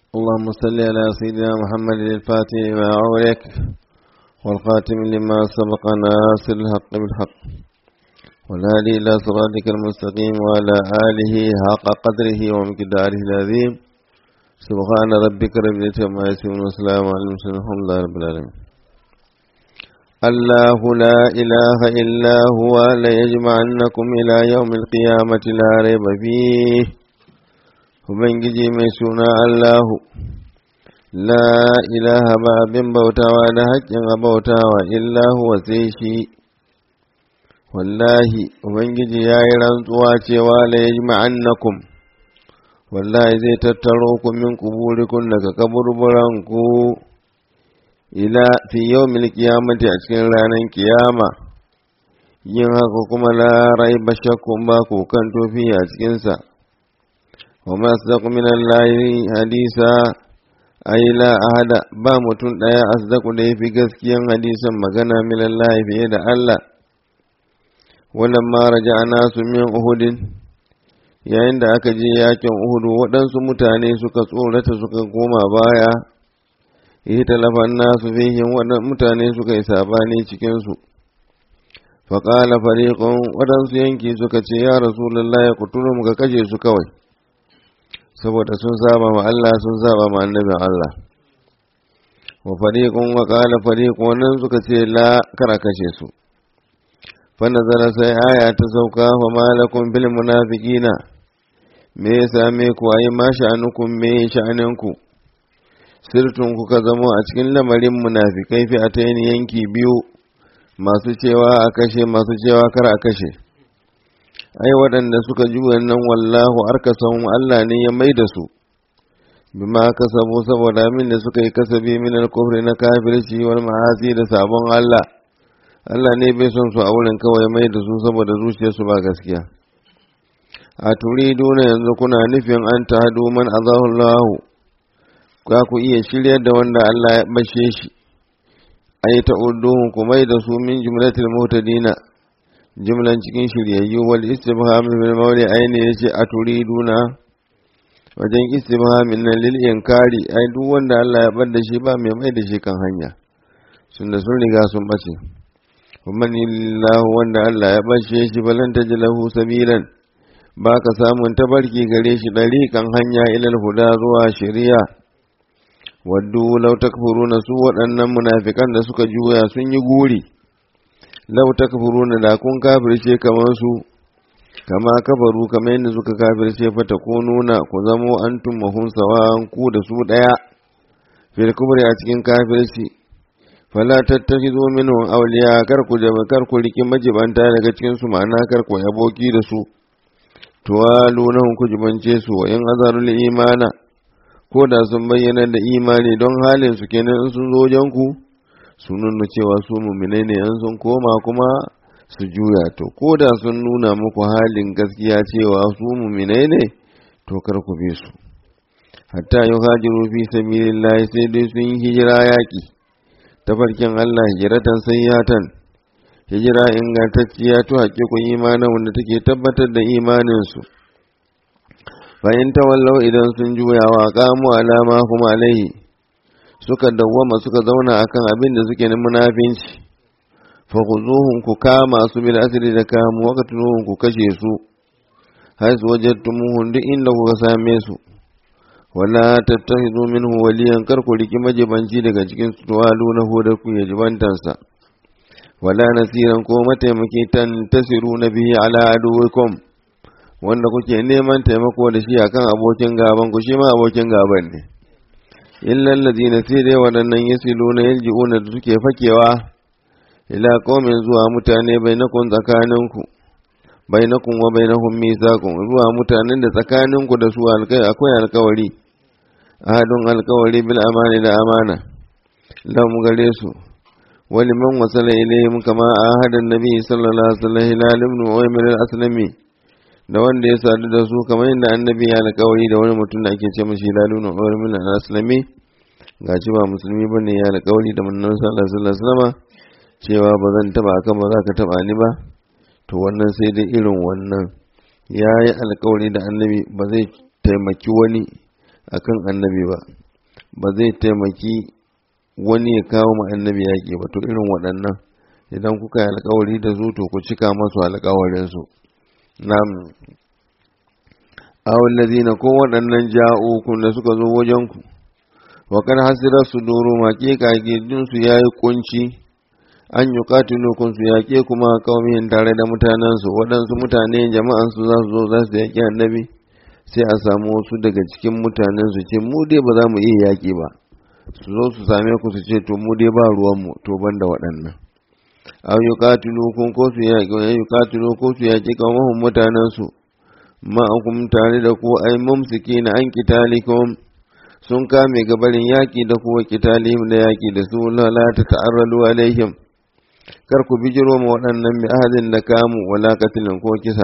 اللهم صل على سيدنا محمد الفاتح لما أغلق والخاتم لما سبق ناصر الحق بالحق والهادي إلى صراطك المستقيم وعلى آله حق قدره ومقداره العظيم سبحان ربك رب العزة عما يصفون وسلام على المرسلين الحمد لله رب العالمين الله لا إله إلا هو ليجمعنكم إلى يوم القيامة لا ريب فيه Ubangiji mai suna Allahu, la ilaha ba abin bautawa da haƙƙin a bautawa illahu wa sai shi, wallahi, Ubangiji ya yi rantsuwa cewa la ya ma'annakum, wallahi zai tattaro ku min kuburikun daga kaburburanku ila fi yau kiyamati a cikin ranar kiyama, yin haka kuma la rai ba shakkun ba kan tofi a cikinsa. وما أصدق من الله حديثا أي لا أحد با متون دايا أصدق دي في gaskiyan hadisan magana min Allah fiye da Allah walamma raja'na su min Uhudin yayin da aka je yakin Uhud waɗansu mutane suka tsorata suka koma baya yi talafan nasu fihin waɗansu mutane suka yi sabani cikinsu faƙala fariƙon waɗansu yanki suka ce ya rasulullah ya kuturu muka kashe su kawai saboda sun saba ma Allah sun saba ma annabin Allah wa fariqun wa qala fariqun wannan suka ce la kara kashe su fa nazara sai aya ta sauka fa malakum bil munafiqina me ya same ku ayi ma sha'anukum me sha'anin ku sirtun kuka zamo a cikin lamarin munafikai fi ataini yanki biyu masu cewa a kashe masu cewa kar a kashe ai waɗanda suka ji wannan wallahu arkasan Allah ne ya mai da su bima kasabu saboda min da suka yi kasabi min al-kufri na kafirci wal ma'asi da sabon Allah Allah ne bai son su a wurin kawai mai da su saboda zuciyarsu ba gaskiya a turiduna yanzu kuna nufin an tahadu man azahu Allah ka ku iya shiryar da wanda Allah ya bashe shi ai ta'udduhum ku mai da su min jumlatil mutadina jumlan cikin shiryayyu wal istifham bil mawli ayni yace aturiduna wajen istifhamin nan lil inkari ai duk wanda Allah ya bar da shi ba mai mai da shi kan hanya sun da sun riga sun bace ومن الله wanda Allah ya bashe shi balan tajlahu sabilan baka samun tabarki gare shi dariƙan hanya ilal huda zuwa shari'a waddu law takfuruna su waɗannan munafikan da suka juya sun yi guri lau takfuruna da kun kafirce kamar su kama kafaru kamar yadda suka kafirce fa nuna ku zamo antum mahun sawan ku da su daya fil kubri a cikin kafirci fala tattakhidhu minhum awliya kar ku jama kar ku riki majibanta daga cikin su ma'ana kar ku aboki da su tuwaluna ku jibance su wa in azarul imana ko da sun bayyana da imani don halin su kenan in sun zo wajen ku sun nuna cewa su muminai ne yan sun koma kuma su juya to ko da sun nuna muku halin gaskiya cewa su muminai ne to kar ku bi su hatta yi hajiru fi sabilillahi sai dai sun yi hijira yaƙi tafarkin Allah hijiratan sayyatan hijira ingantacciya to haƙiƙun imanin wanda take tabbatar da imaninsu bayan tawallau idan sun juya wa qamu alama kuma alaihi suka dawwama suka zauna akan abin da suke na munafinci fa khuzuhum ku kama su bil asri da kamu wa katuluhum ku kashe su hay su wajadtumuhum duk inda kuka same su wala tattakhidhu minhu waliyan kar ku riki majibanci daga cikin su tuwalu na hodar ku ya jibantansa wala nasiran ko mataimaki tan tasiru na bihi ala aduwikum wanda kuke neman taimako da shi akan abokin gaban ku shi ma abokin gaban ne illa allazina sai dai waɗannan yasiluna yalji'una da suke fakewa ila qaumin zuwa mutane bainakum tsakaninku bainakum wa bainahum mithaqun zuwa mutanen da tsakaninku da su alkai akwai alkawari ahadun alkawari bil amani da amana lahum gare su wali man wasala ilayhim kama ahadan nabi sallallahu alaihi wasallam hilal ibn uwaymir al-aslami da wanda ya sadu da su kamar yadda annabi ya alkawari da wani mutum da ake ce mashi hilal ibn uwaymir al-aslami gaci ba musulmi bane ya alkawari da manzon sallallahu alaihi wasallam cewa ba zan taba ka ba za ka taba ni ba to wannan sai dai irin wannan ya yi alkawari da annabi ba zai taimaki wani akan annabi ba ba zai taimaki wani ya kawo ma annabi yaƙi ba to irin waɗannan idan kuka yi alkawari da su to ku cika masu alkawarinsu nam awon lazina ko waɗannan ja'ukun da suka zo wajenku wakar hasirar su doro maƙe su ya yi kunci an yi katilokun su yaƙe kuma kawai tare da mutanensu waɗansu mutane jama'ansu za su zo za su yaƙi annabi sai a samu wasu daga cikin mutanen su ce mu dai ba za mu iya yaƙi ba su zo su same ku su ce to mu dai ba ruwanmu to ban da waɗannan aw yuqatilukum ko su yaƙi wa yuqatilu ko su yaƙi kawahum mutanen su ma'akum tare da ku ai mumsikina an kitalikum sun kame gabarin yaƙi da kuwa kitalihim da yaƙi da su la ta ta'arradu alaihim kar ku bijiro ma waɗannan bi ahadin da kamu wala katilin ko kisa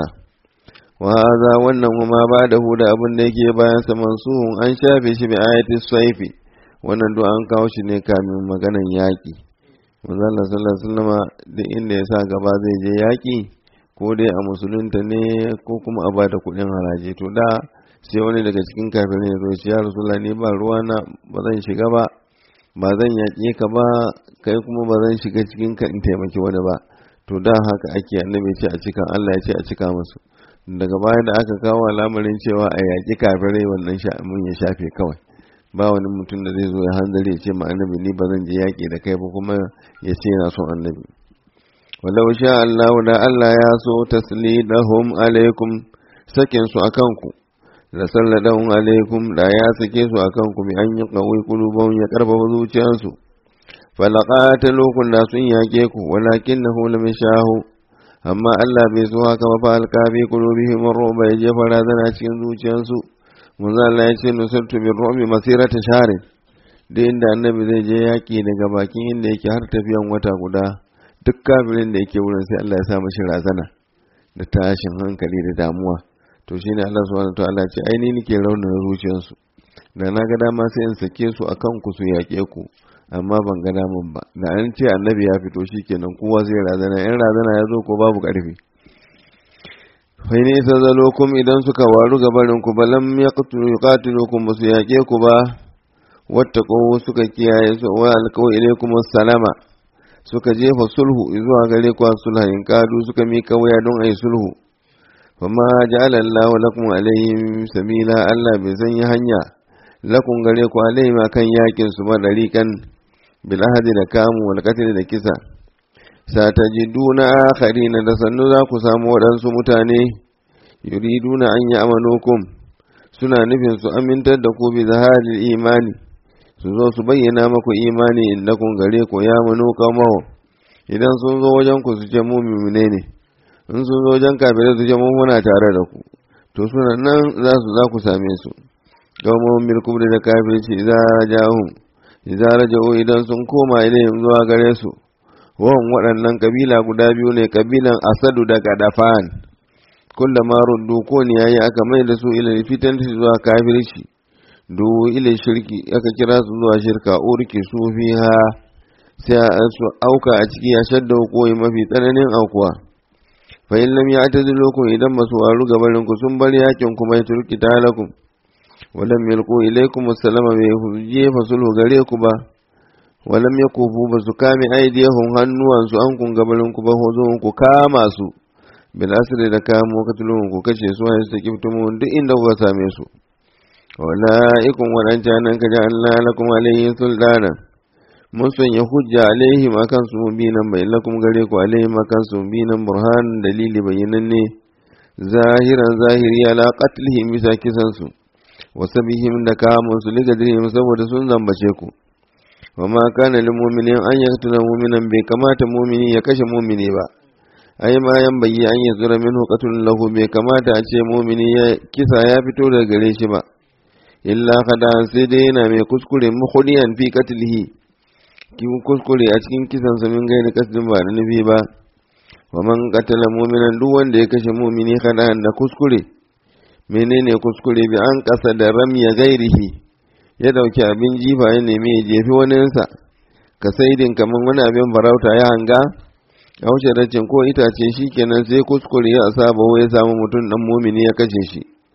wa hadha wannan kuma ba da hu da abin da yake bayan sa mansuhun an shafe shi bi ayati saifi wannan do an kawo shi ne kamin maganan yaƙi manzo Allah sallallahu alaihi wasallam duk inda ya sa gaba zai je yaƙi ko dai a musulunta ne ko kuma a bada kuɗin haraji to da sai wani daga cikin kafirai ya zo ya ce ya rasulullah ni ba ruwa na ba zan shiga ba ba zan yaƙe ka ba kai kuma ba zan shiga cikin ka in taimaki wani ba to da haka ake annabi ce a cika Allah ya ce a cika musu daga baya da aka kawo al'amarin cewa a yaƙi kafirai wannan mun ya shafe kawai ba wani mutum da zai zo ya hanzari ya ce ma annabi ni ba zan je yaƙi da kai ba kuma ya ce yana son annabi walau sha Allah da Allah ya so taslidahum alaikum sakin su akan ku da salladahum alaikum da ya sake su akan ku bi an yi qawai qulubahum ya karfafa zuciyarsu falaqatalukum da sun yaƙe ku walakinahu lam shahu amma Allah bai so haka ba fa alqabi qulubihim ruba ya jefa razana cikin zuciyarsu manzo Allah ya ce nusartu bin ru'mi masirata sharin da inda annabi zai je yaki daga bakin inda yake har tafiyan wata guda duk kafirin da yake wurin sai Allah ya sa mashi razana da tashin hankali da damuwa to shine Allah subhanahu wa ta'ala ce ai ni nake raunana zuciyarsu da na ga dama sai in sake su akan ku su yaƙe ku amma ban ga daman ba da an ce annabi ya fito shikenan kowa zai razana in razana ya zo ko babu ƙarfi fai ne isa zalokum idan suka waru gabarin ku balam ya yuqatilukum ba su yaƙe ku ba wata kowo suka kiyaye su wa alƙawa ilaikum salama suka jefa sulhu zuwa gare ku sulhayin kadu suka mika waya don ayi sulhu fama ja'ala Allah lakum alaihim sabila Allah bai sanya hanya lakum gare ku alaihim akan yakin su madarikan bil ahdi da kamu wal qatl da kisa satajiduna akharina da sannu za ku samu waɗansu mutane yuriduna an yi amanukum suna nufin su amintar da ku bi zaharil imani su zo su bayyana maku imani innakum gare ku ya manu kamahu idan sun zo wajen ku su ce mu mumine ne in sun zo wajen kafirai su ce mu muna tare da ku to suna nan za su za ku same su kawai bil kubri da kafirci idza ja'um idza raja'u idan sun koma ilayhim zuwa gare su wawan waɗannan kabila guda biyu ne kabilan asadu da gadafan kulla ma ruddu ko ne yayi aka mai da su ila fitan zuwa kafirci du ila shirki aka kira su zuwa shirka urki su fiha sai su auka a ciki ya shadda koyi mafi tsananin aukuwa fa in lam ya'tazilukum idan masu waru gabarin ku sun bar yakin kuma ya turki talakum walam yalqu ilaykum assalama bai jefa sulhu gare ku ba walam yakufu ba su kame aidiyahum hannuwansu an kun gabarin ku ba hozo ku kama su bil asri da kamo katulun ku kashe su wani su kiftumu duk inda kuka same su walaikum wadancan nan kaja Allah lakum alayhi sultana mun sanya hujja alaihim akan su mubinan bai lakum gare ku alaihim akan su mubinan burhan dalili bayyananne zahiran zahiri ala qatlihim bisa kisan su wasabihim da kamun su ligadrihim saboda sun zambace ku wama kana lil mu'minin an yaqtula mu'minan bai kamata mu'mini ya kashe mu'mini ba ai ma yan bayyi an yazura minhu qatlun lahu bai kamata a ce mu'mini ya kisa ya fito daga gare shi ba illa kada sai dai yana mai kuskure mukhliyan fi qatlihi kin kuskure a cikin kisan sa min gairi kasdin ba da nufi ba wa man qatala mu'minan duk wanda ya kashe mu'mini kada da kuskure menene kuskure bi an kasa da ramya gairihi ya dauki abin jifa ya nemi ya jefi waninsa ka saidin kamar wani abin farauta ya hanga a wuce racin ko itace shi kenan sai kuskure ya saba ya samu mutum dan mumini ya kashe shi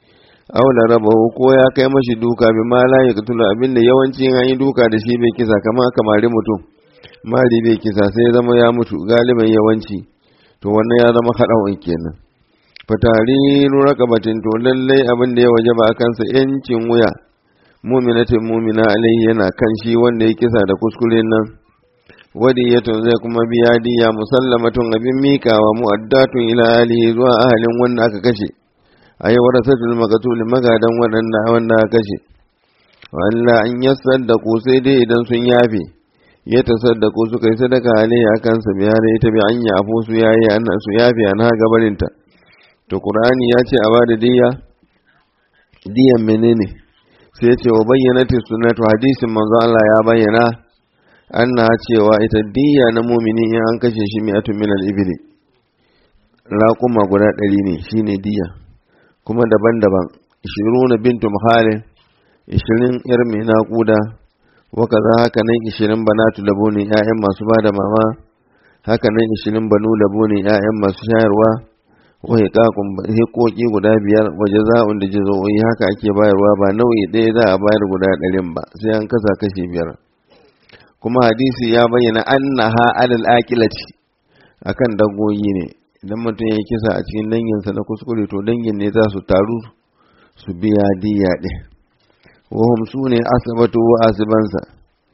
aula rabahu ko ya kai mashi duka bi ma la yaqtulu abinda yawanci an yi duka da shi bai kisa kamar kamari mutum mari bai kisa sai ya zama ya mutu galiban yawanci to wannan ya zama haɗawan kenan fatariru rakabatin to lallai abin da ya waje ba kansa yancin wuya muminatin mumina alaihi yana kan shi wanda ya kisa da kuskure nan wadiyatun zai kuma biya diya musallamatun abin mikawa mu'addatun ila alihi zuwa ahalin wanda aka kashe ayi warasatul maqtul magadan wadanda wanda aka kashe walla an yasaddaku sai dai idan sun yafe ya tasaddaku suka yi sadaka alaihi akan sa biya da ita bi an yafu su yayi an su yafe an ha gabarinta to qur'ani ya ce a bada diya diyan menene sai ya ce wa bayyanati sunnatu hadisin manzo Allah ya bayyana anna cewa ita diya na mumini in an kashe shi mi'atun min al-ibli raquma guda ɗari ne shine diya kuma daban-daban 20 bintu muhalin 20 yar mai naƙuda waka za haka nan 20 banatu labo ne 'ya'yan masu bada mama haka nan 20 banu labo ne 'ya'yan masu shayarwa wa hiqaqun hiqoqi guda biyar waje za'un da jazo'i haka ake bayarwa ba nau'i ɗaya za a bayar guda ɗarin ba sai an kasa kashi biyar kuma hadisi ya bayyana annaha alal aqilati akan dagoyi ne idan mutum ya kisa a cikin danginsa na kuskure to dangin ne za su taru su biya diya ɗin wahum su ne asabatu wa asibansa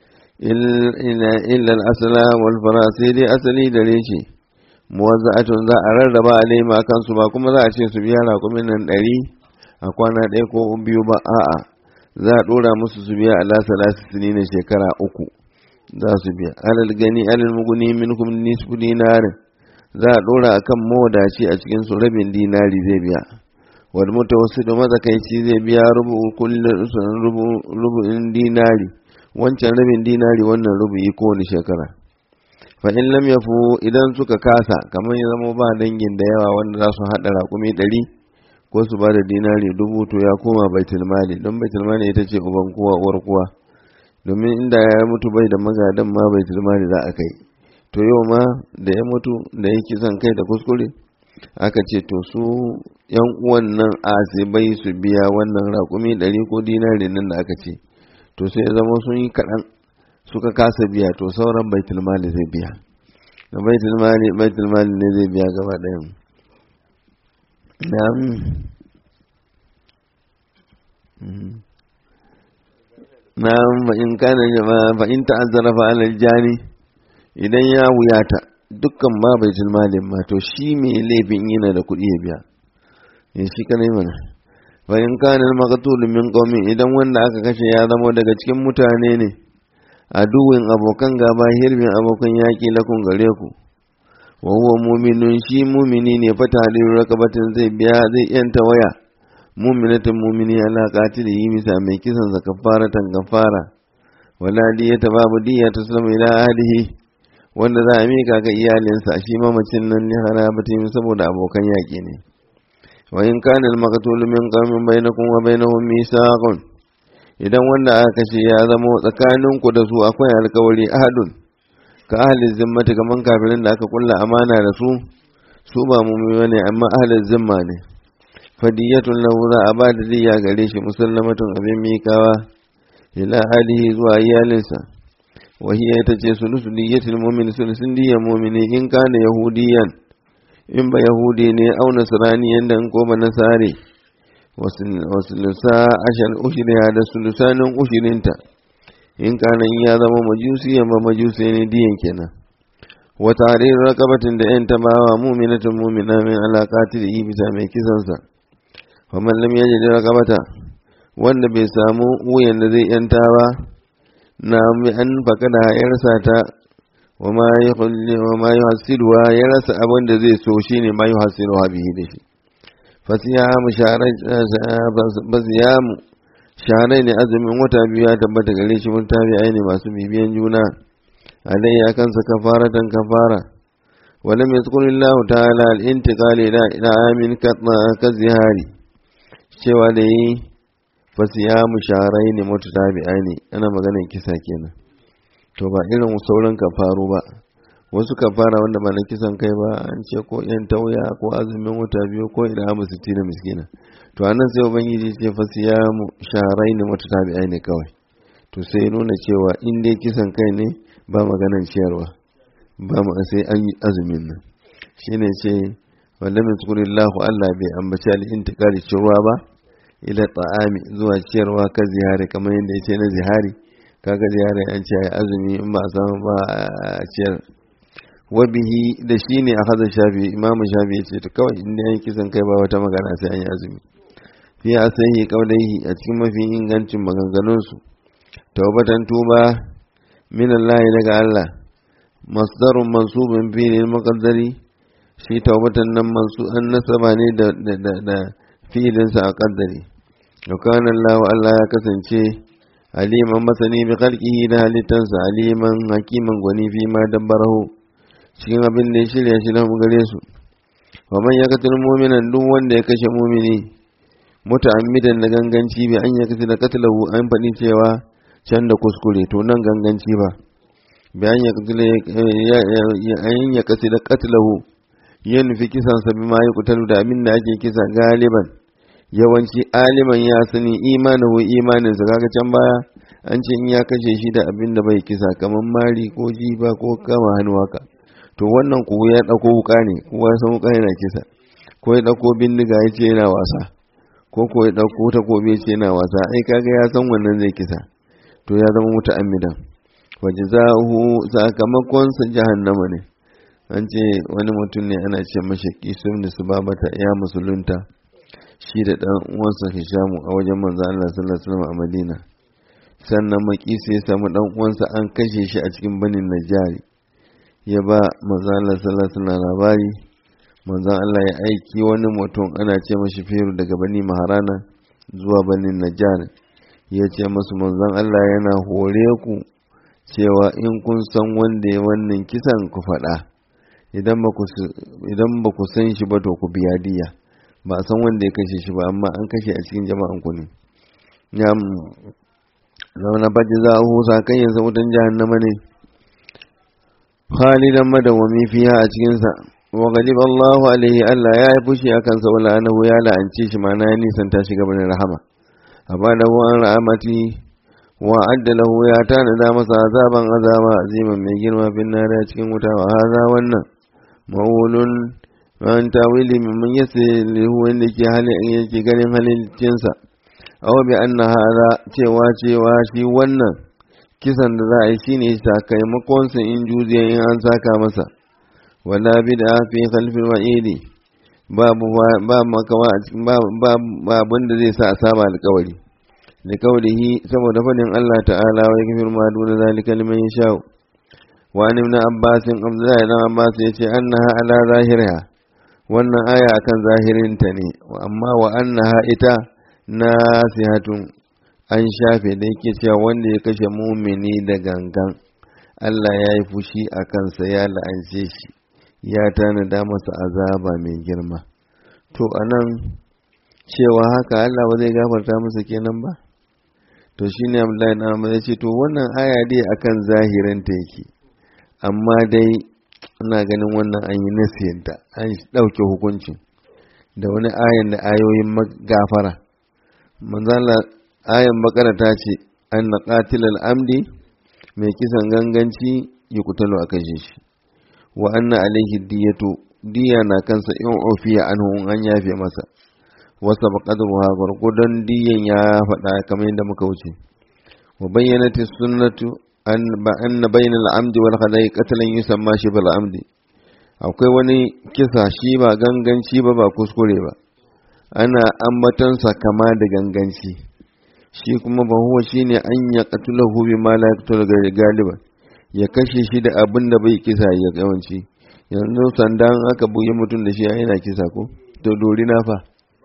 illa asala wal fara sai dai asali da reshe muwazza'atun za a rarraba alaima kansu ba kuma za a ce su biya rakumin nan ɗari a kwana ɗaya ko biyu ba a'a za a ɗora musu su biya ala salasi na shekara uku za su biya alal gani alal muguni minkum nisfu dinarin za a dora akan mawadaci a cikin su rabin dinari zai biya wal mutawassit mazakaici zai biya rubu kullun rubu rubu'in dinari wancan rabin dinari wannan rubu'i kowane shekara fa in lam yafu idan suka kasa kamar ya zama ba dangin da yawa wanda za su haɗa raƙumi ɗari ko su ba da dinari dubu to ya koma baitul mali don baitul mali ita ce uban kowa uwar kowa domin inda ya mutu bai da magadan ma bai tilmani za a kai to yau ma da ya mutu da ya kisan kai da kuskure aka ce to su yan uwan nan asibai su biya wannan raƙumi ɗari ko dinari nan da aka ce to sai ya zama sun yi kaɗan suka kasa biya to sauran bai tilmali zai biya da bai tilmali bai tilmali ne zai biya gaba ɗayan na'am na'am fa in kana jama'a fa in ta'azzara fa alal jani idan ya wuyata dukkan ma bai malin ma to shi mai laifin yana da kuɗi ya biya in shi kanai mana fa in kana maqtul min qaumin idan wanda aka kashe ya zama daga cikin mutane ne aduwin abokan gaba hirbin abokan yaƙi lakun gare ku wa huwa mu'minun shi mu'mini ne fa tahlilu rakabatin zai biya zai yanta waya muminatin mumini ala qatili yi misa mai kisan sa kafaratan kafara wala diyata babu diya ta sulama ila ahlihi wanda za a mika ga iyalinsa shi mamacin nan ne harabatin saboda abokan yaƙi ne wa in kana al-maqtul min qaumin bainakum wa bainahum mithaqun idan wanda aka kashe ya zama tsakanin ku da su akwai alkawari ahadun ka ahli zimmati kaman kafirin da aka kulla amana da su su ba mu'mini ne amma ahli zimma ne fadiyatun lahu za a ba da diya gare shi musallamatun abin mikawa ila alihi zuwa iyalinsa wa hiya ita ce sulusu diyatul mu'min sulusun diyan mu'mini in kana yahudiyan in ba yahudi ne au nasrani yanda in ko ba nasare wasulusa ashal ushriya da sulusanin ushirinta in kana in ya zama majusiyan ba majusi ne diyan kenan wa tahrir raqabatin da yan tabawa mu'minatun mu'mina min alaqati da bisa mai kisansa faman lam yajid raqabata wanda bai samu wuyan da zai yanta ba na mi an fakada ya rasa ta wa ma yuhalli wa ma yuhasiluha ya rasa abin da zai so shine ma yuhasiluha bihi da shi fasiyamu sharai fasiyamu sharai ne azumin wata biyu ya tabbata gare shi mun tabi aini masu bibiyan juna alayya kansa kafaratan kafara ولم يذكر الله تعالى الانتقال إلى إلى آمن كالزهاري cewa da yi fasiyamu sharai ne mutu tabi'ai ne ana maganar kisa kenan to ba irin sauran kafaru ba wasu ka fara wanda ba na kisan kai ba an ce ko yan tauya ko azumin wata biyu ko idan amu sitti na miskina to anan sai ubangiji ce fa siyamu sharai ne wata tabi'ai ne kawai to sai nuna cewa in dai kisan kai ne ba maganan ciyarwa ba ma sai an yi azumin nan shine ce wanda min tsukurillahu Allah bai ambaci al-intiqali cewa ba ila ta'ami zuwa ciyarwa ka zihari kamar yadda ya ce na zihari kaga zihari an ce ai azumi in ba a samu ba a ciyar wabihi da shi ne a haza shafi imamu shafi ya ce ta kawai inda yan kisan kai ba wata magana sai an yi azumi fi a sahi kaulaihi a cikin mafi ingancin maganganunsu taubatan tuba min Allah daga Allah masdarun mansubin filin makaddari shi taubatan nan mansu an nasaba ne da da filinsa a kaddari وكان الله Allah ya kasance aliman masani bi khalqihi da halittansa aliman hakiman gwani fi ma dabbarahu cikin abin da ya shirya shi lahum gare su wa man yaqtul mu'minan duk wanda ya kashe mu'mini muta'ammidan da ganganci bi an yakasi da qatlahu an faɗi cewa can da kuskure to nan ganganci ba bi an yakasi an yakasi da qatlahu yin fi kisan sa bima yuqtalu da abin da ake kisa galiban yawanci aliman ya sani imanahu imanin sa kaga can baya an ce in ya kashe shi da abin da bai kisa kamar mari ko jiba ko kama hannu haka to wannan ko ya dauko wuka ne kowa san wuka yana kisa ko ya dauko bindiga ya ce yana wasa ko ko ya dauko takobi ya ce yana wasa ai kaga ya san wannan zai kisa to ya zama muta'ammidan wa jazahu sakamakon sa jahannama ne an ce wani mutum ne ana ce mashi kisum da su babata ya musulunta shi da dan uwansa Hishamu a wajen manzo Allah sallallahu alaihi wasallam a Madina sannan makisi ya samu dan uwansa an kashe shi a cikin banin Najari ya ba manzo Allah sallallahu alaihi wasallam labari manzo Allah ya aiki wani mutum ana ce mashi Firu daga bani Maharana zuwa banin Najjar ya ce masu manzon Allah yana hore ku cewa in kun san wanda ya wannan kisan ku faɗa idan ba ku san shi ba to ku biya diya ba a san wanda ya kashe shi ba amma an kashe a cikin jama'an ku ne ya zauna baji za a husa kan yansa wutan jahannama ne khalidan madawami fiya a cikinsa wa galib Allahu alaihi Allah ya yi fushi a kansa wala anahu ya la'ance shi ma na ya nisanta shi gaban rahama abadahu an ra'amati wa adda lahu ya tanada masa azaban azaba aziman mai girma fin nari a cikin wuta wa haza wannan mawulun an tawili mimman yasa lihu wanda ke halin yake ganin halittinsa aw bi anna hada cewa cewa shi wannan kisan da za a yi shine sakamakon sa in juziya in an saka masa wala bid'a fi khalfil wa'idi babu ba makawa ba abin da zai sa a saba alƙawari da kaulihi saboda fadin Allah ta'ala wa yakfir ma duna zalika liman yasha wa an ibn abbas abdullahi ibn abbas yace annaha ala zahiriha wannan aya akan zahirin ta ne amma wa annaha ita nasihatun an shafe da yake cewa wanda ya kashe mumini da gangan Allah ya yi fushi a kansa ya la'ance shi ya tanada masa azaba mai girma to anan cewa haka Allah ba zai gafarta masa kenan ba to shine Abdullahi na Ahmad ya ce to wannan aya dai akan zahirin ta yake amma dai ina ganin wannan an yi nasiyanta an ɗauke hukuncin da wani ayan da ayoyin gafara manzala ayan bakara ta ce an na qatilal amdi mai kisan ganganci ya kutalo a kashe shi wa anna alaihi diyatu diya na kansa in ofiya anhu an yafe masa wasa baqadruha gurgudan diyan ya faɗa kamar yadda muka wuce wa bayyanati sunnatu an ba anna bainal amdi wal khada'i qatlan yusamma shi bil amdi akwai wani kisa shi ba ganganci ba ba kuskure ba ana ambatansa kama da ganganci shi kuma ba huwa shine an ya qatulahu bi ma la yaqtul galiban ya kashe shi da abin da bai kisa ya yawanci yanzu sandan aka buge mutum da shi yana kisa ko to dori na fa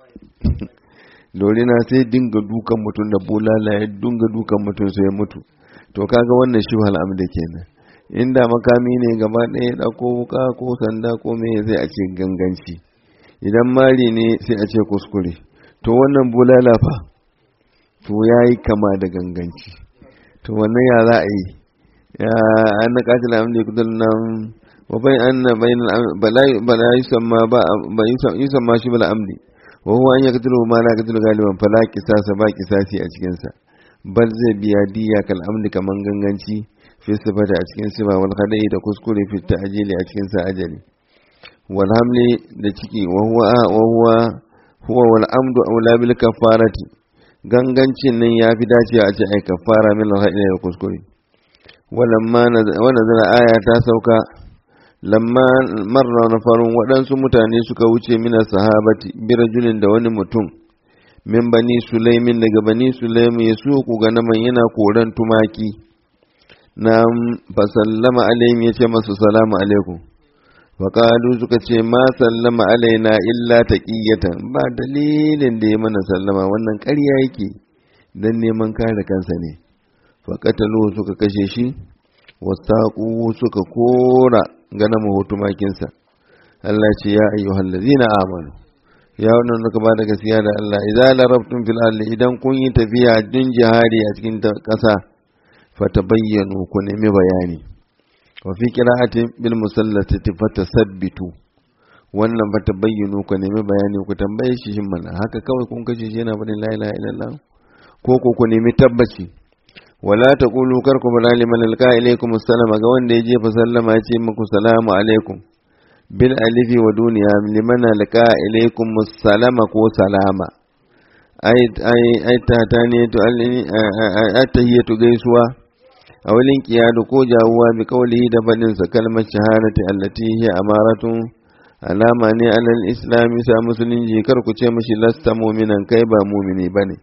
dori na sai dinga dukan mutum da bulala ya dinga dukan mutum sai ya mutu to kaga wannan shi hal amda kenan inda makami ne gaba ɗaya ɗauko wuka ko sanda ko me zai a ce ganganci idan mari ne sai a ce kuskure to wannan bulala fa to ya yi kama da ganganci to wannan ya za a yi ya an na katila amda ya kudin nan wa bai anna bainal bala bala yusamma ba ba yusamma shi bala amdi wa huwa an yaqtulu ma la yaqtulu galiban fala qisasa ba qisasi a cikin sa bal zai biya diya kal amdi kaman ganganci fi sifata a cikin sifa wal khada'i da kuskure fi ta'jili a cikin sa ajali wal hamli da ciki wa huwa wa huwa huwa wal amdu aula bil kafarati gangancin nan ya fi dacewa a ce ai kafara min al da kuskure walamma nazara aya ta sauka lamma marra nafarun waɗansu mutane suka wuce mina sahabati birajulin da wani mutum min bani sulaimin daga bani sulaimin ya ku ga naman yana koran tumaki na fasallama alaihim ya ce masu salamu alaikum faƙalu suka ce ma sallama alaina illa taqiyatan ba dalilin da ya mana sallama wannan ƙarya yake don neman kare kansa ne faƙatalu suka kashe shi wasaƙu suka kora gana mahotumakinsa Allah ce ya ayyuhal ladzina amanu ya wannan suka ba da gaskiya da Allah idza larabtum fil ardi idan kun yi tafiya din jihadi a cikin ƙasa fatabayyanu ku nemi bayani wa fi qira'atin bil musallati fatasabbitu wannan fatabayyanu ku nemi bayani ku tambaye shi shin mana haka kawai kun kashe shi yana bada la ilaha illallah ko ko ku nemi tabbaci wala taqulu karku bala liman alqa ilaykum assalama ga wanda ya jefa sallama ya ce muku salamu alaikum bil alifi wa duniya liman alqa ilaykum assalama ko salama ai ai ai ta ta ne to attahiyatu gaisuwa a walin kiyadu ko jawuwa bi qawlihi da fadin sa kalmar shahadati allati hiya amaratun alama ne alal islami sa musulunci kar ku ce mishi lasta mu'minan kai ba mu'mini bane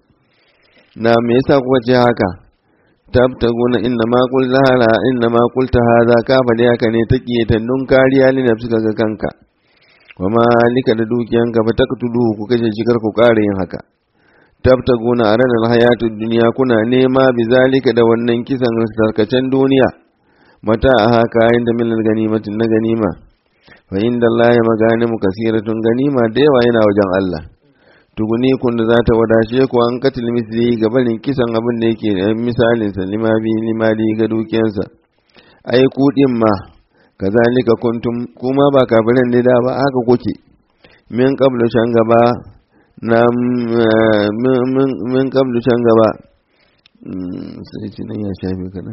na me yasa kuka ce haka tabtaguna inna ma qulta hala inna ma qulta hadha ka fadi haka ne taqiyatan dun kariya li nafsika ga kanka wa malika da dukiyanka fa taqtulu ku kaje shi kar ku kare yin haka tabtaguna aran alhayatu dunya kuna nema bizalika da wannan kisan sarkacen duniya mata a haka inda min ganimatin na ganima fa inda Allah ya maganimu kasiratun ganima da yawa yana wajen Allah tuguni kun da za ta wadace ku an katil misli ga barin kisan abin da yake da misalin sa lima bi limali ga dukiyansa ai ku din ma kazalika kuntum kuma ba kafirin ne da ba haka kuke min qablu shan gaba na min qablu shan gaba sai ci nan ya shafe kana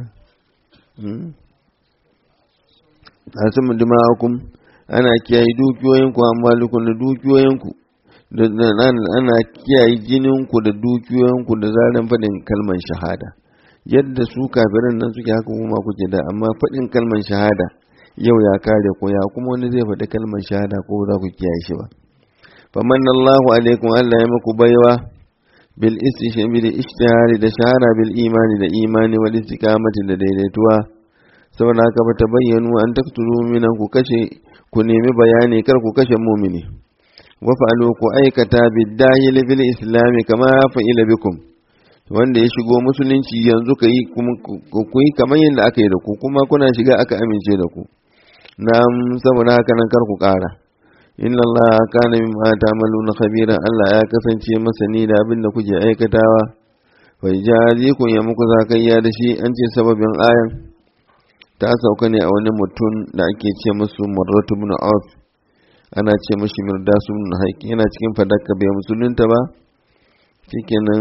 asimu dima'akum ana kiyaye dukiyoyinku amma da dukiyoyinku ana kiyaye jininku da dukiyoyinku da zaran faɗin kalmar shahada yadda su kafirin nan suke haka kuma kuke da amma faɗin kalmar shahada yau ya kare ko ya kuma wani zai faɗi kalmar shahada ko za ku kiyaye shi ba famanna Allahu alaikum Allah ya muku baiwa bil istishhari da ishtihari da shahara bil imani da imani wal istiqamati da daidaituwa saboda haka ba ta bayyanu an taktulu minan ku kashe ku nemi bayani kar ku kashe mumini wafa'alu ku aikata biddahil fil islami kama fa'ila bikum wanda ya shigo musulunci yanzu ka yi ku yi kamar yadda aka yi da ku kuma kuna shiga aka amince da ku na saboda haka nan kar ku ƙara inna Allah kana mimma ta'maluna khabira Allah ya kasance masani da abin da kuke aikatawa fa jazikum ya muku zakayya da shi an ce sababin ayan ta sauka ne a wani mutum da ake ce musu Murratu ibn Auf ana ce mashi mirdasu ibn haiki yana cikin fadaka bai musulunta ba shikenan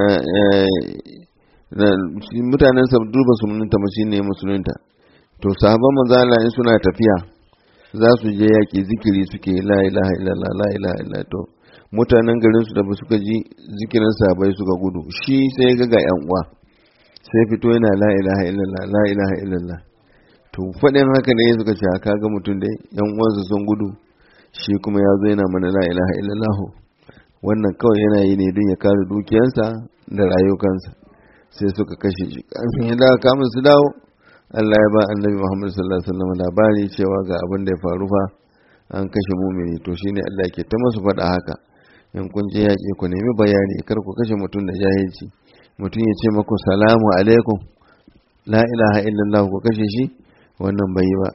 mutanen sabdu ba su musulunta ba shine musulunta to sahabban manzala in suna tafiya za su je yaƙi zikiri suke la ilaha illallah la ilaha illallah to mutanen garin su da ba suka ji zikirin sahabbai suka gudu shi sai ga ga yan uwa sai fito yana la ilaha illallah la ilaha illallah to faɗin haka ne suka ce ka ga mutum dai yan uwansa sun gudu shi kuma ya zo yana mana la ilaha illallah wannan kawai yana yi ne don ya kare dukiyansa da rayukansa sai suka kashe shi kafin ya dawo kamun su dawo Allah ya ba annabi Muhammad sallallahu alaihi wasallam labari cewa ga abin da ya faru fa an kashe mumini to shine Allah ke ta masu faɗa haka in kun je yaƙi ku nemi bayani kar ku kashe mutum da jahilci mutum ya ce maku salamu alaikum la ilaha illallah ku kashe shi wannan bai yi ba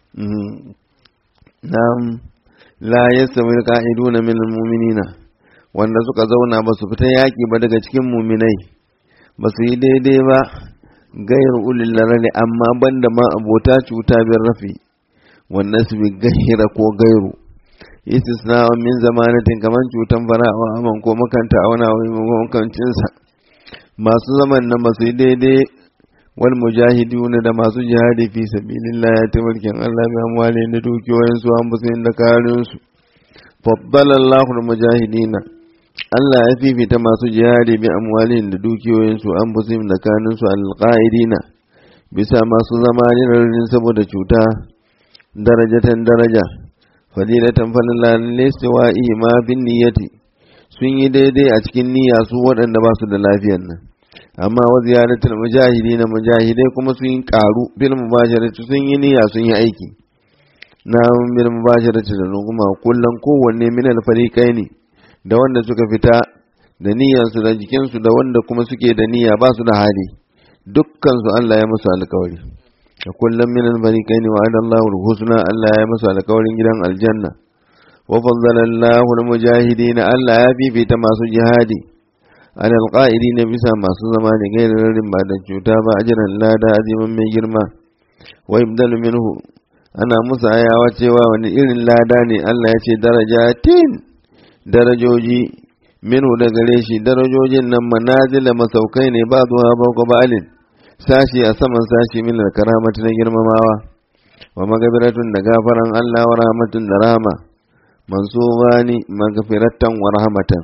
na'am la yastawi alqa'iduna min almu'minina wanda suka zauna ba su fita yaƙi ba daga cikin muminai ba su yi daidai ba gayar ulil larari amma banda ma abota cuta bin rafi wannan su bi gahira ko gairu istisna min zamanatin kaman cutan fara'awa aman ko makanta a wani makancinsa masu zaman nan ba su yi daidai wal mujahiduna da masu jihadi fi sabilillah ya tabarkin Allah bi amwali da dukiyoyin su an busu da karin su faddala Allahu al mujahidina Allah ya fifita masu jihadi bi amwalin da dukiyoyin su an busu da kanin su al qa'idina bisa masu zama ne saboda cuta darajatan daraja fadilatan falala listiwa'i ma bin niyyati sun yi daidai a cikin niyya su waɗanda ba su da lafiyar nan amma wa ziyaratul mujahidi na mujahidai kuma sun yi karu bil mubasharati sun yi niyya sun yi aiki na bil mubasharati da kuma kullum kowanne min al fariqaini da wanda suka fita da niyyarsu da jikinsu da wanda kuma suke da niyya ba su da hali dukkan su Allah ya musu alƙawari da kullum min al fariqaini wa adallahu al husna Allah ya musu alƙawarin gidan aljanna wa faddala Allahu al mujahidin Allah ya fifita masu jihadi على القائلين bisa masu zama da gairarin ba da cuta ba ajiran lada azimin mai girma wa ibdalu minhu ana musu ayawa cewa wani irin lada ne Allah ya ce darajatin darajoji minhu da gare shi darajojin nan manazila masaukai ne ba zuwa ba ko balin sashi a saman sashi min karamati na girmamawa wa magabiratun da gafaran Allah wa rahmatun da rahama mansubani magfiratan wa rahmatan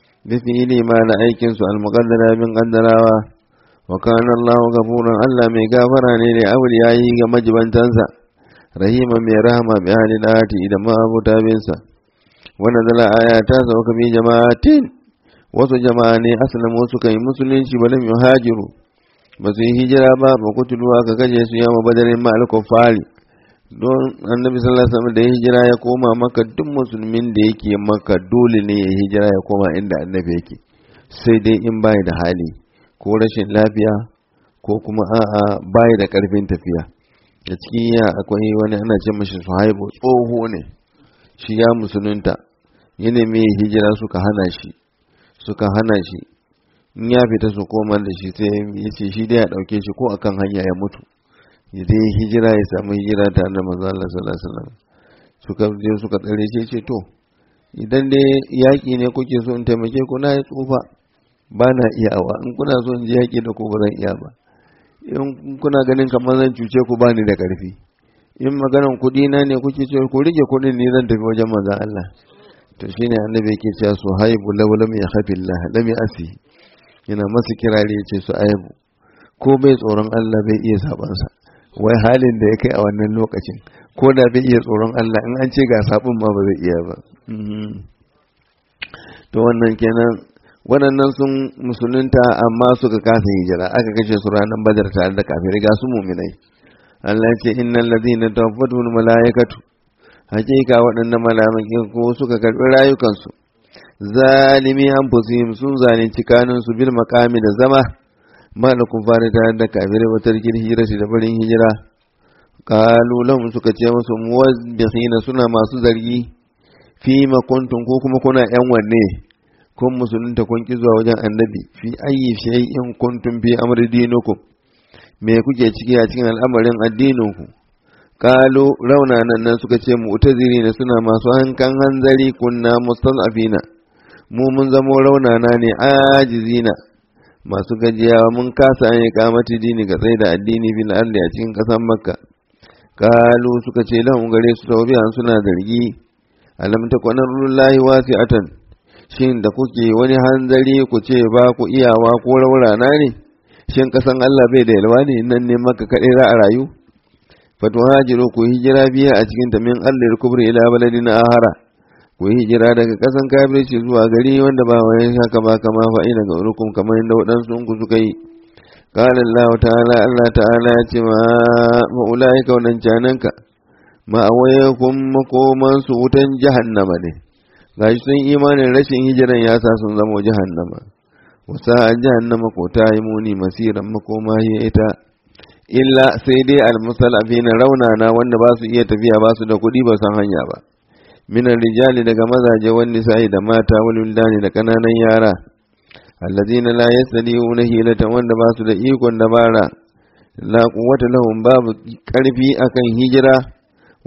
بفعل ما لأيكن سؤال مقدر من قدراوا وكان الله غفورا ألا مي غافرا لأوليائه مجبا تنسى رحيما مي رحمة بأهل الآت إذا ما أبو تابنسا ونزل آيات سوك في جماعتين wasu jama'a ne aslamu suka yi musulunci balam yuhajiru ba su yi hijira ba ba kutulu aka kaje su yama badarin ma al don annabi sallallahu alaihi wasallam da ya hijira ya koma maka duk musulmin da yake maka dole ne ya hijira ya koma inda annabi yake sai dai in bai da hali ko rashin lafiya ko kuma a'a bai da karfin tafiya da cikin ya akwai wani ana ce mashi suhaibu tsoho ne shi ya musulunta ya nemi hijira suka hana shi suka hana shi in ya fita su koma da shi sai ya ce shi dai ya dauke shi ko akan hanya ya mutu ya dai hijira ya samu hijira tare da manzo Allah sallallahu alaihi wasallam suka je suka tsare shi ce to idan dai yaki ne kuke so in taimake ku na tsufa ba na iyawa in kuna so in je yaki da ku ba zan iya ba in kuna ganin kamar zan cuce ku bani da karfi in maganan kuɗi na ne kuke ce ku rike kuɗin ni zan tafi wajen manzo Allah to shine annabi yake cewa su haibu law lam yakhafillah lam yasi yana masa kirari ya ce su aibu ko bai tsoron Allah bai iya sabansa wai halin da ya kai a wannan lokacin ko da bai iya tsoron Allah in an ce ga sabon ma ba zai iya ba to wannan kenan waɗannan sun musulunta amma suka kasa hijira aka kashe su ranar badar tare da kafirai ga su muminai Allah ce innal ladina tawaffatuhum malaikatu hakika waɗannan malaikai ko suka karɓi rayukansu zalimi anfusihim sun zalunci kanunsu bil makami da zama malakun fara tare da kafirai wata rikin hijira da barin hijira kalu lahum suka ce musu muwazzihina suna masu zargi fi ma kuntum ko kuma kuna yan wanne kun musulunta kun ki zuwa wajen annabi fi ayyi shay'in kuntum fi amri dinukum me kuke ciki a cikin al'amarin addininku kalu raunanan nan suka ce mu'tazirina suna masu hankan hanzari kunna mustazafina mu mun zamo raunana ne ajizina masu gajiyawa mun kasa an yi kamati dini ga tsaye da addini bil ardi a cikin ƙasar makka kalu suka ce lahum gare su tawbiyan suna zargi alam takuna rullahi wasi'atan shin da kuke wani hanzari ku ce ba ku iyawa ko raurana ne shin ƙasan Allah bai da yalwa ne nan ne maka kaɗai za a rayu fatuhajiru ku hijira biya a cikin ta min allir kubri ila baladin ahara ku yi hijira daga ƙasan kafirci zuwa gari wanda ba wani haka ba kama fa'ina ga urukum kamar yadda waɗansu ku suka yi قال الله تعالى الله تعالى ما أولئك وننجانك ما أويكم مقوما سوتا جهنم ne gashi sun imanin rashin hijiran ya sa sun zama jahannama wasa jahannama ko ta yi muni masiran makoma ya ita illa sai dai almusalafi na raunana wanda ba su iya tafiya ba su da kuɗi ba san hanya ba minan rijali daga mazaje wani sa'i da mata wani da kananan yara allazina la yastadiuna hilatan wanda ba su da ikon dabara la quwwata lahum babu karfi akan hijira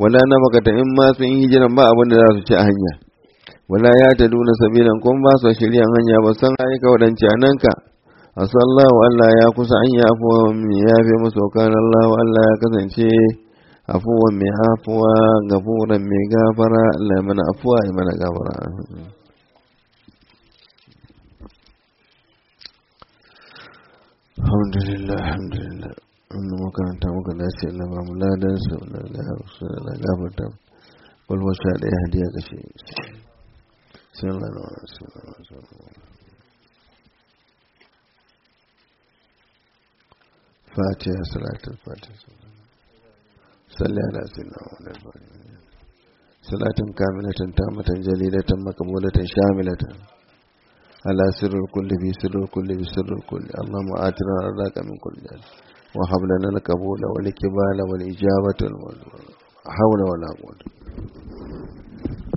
wala na makata in ma sun yi hijiran ba abin da za su ci a hanya wala ya ta duna sabilan kun ba su shirya hanya ba san aika waɗance a nan ka asallahu Allah ya kusa an ya afuwa mai ya fi musu kan Allah Allah ya kasance afuwa mai afuwa gafuran mai gafara Allah ya mana afuwa ya mana gafara alhamdulillah alhamdulillah wannan makaranta muka dace Allah ba mu ladan su Allah gafarta kwalwa sha ɗaya hadiya kashe sallallahu alaihi wasallam فاتحة صلاة الفاتحة صلى على سيدنا محمد صلاة كاملة تامة جليلة مقبولة شاملة على سر الكل في سر الكل في سر الكل اللهم آتنا رضاك من كل جهل وهب لنا القبول والإقبال والإجابة حول ولا قوة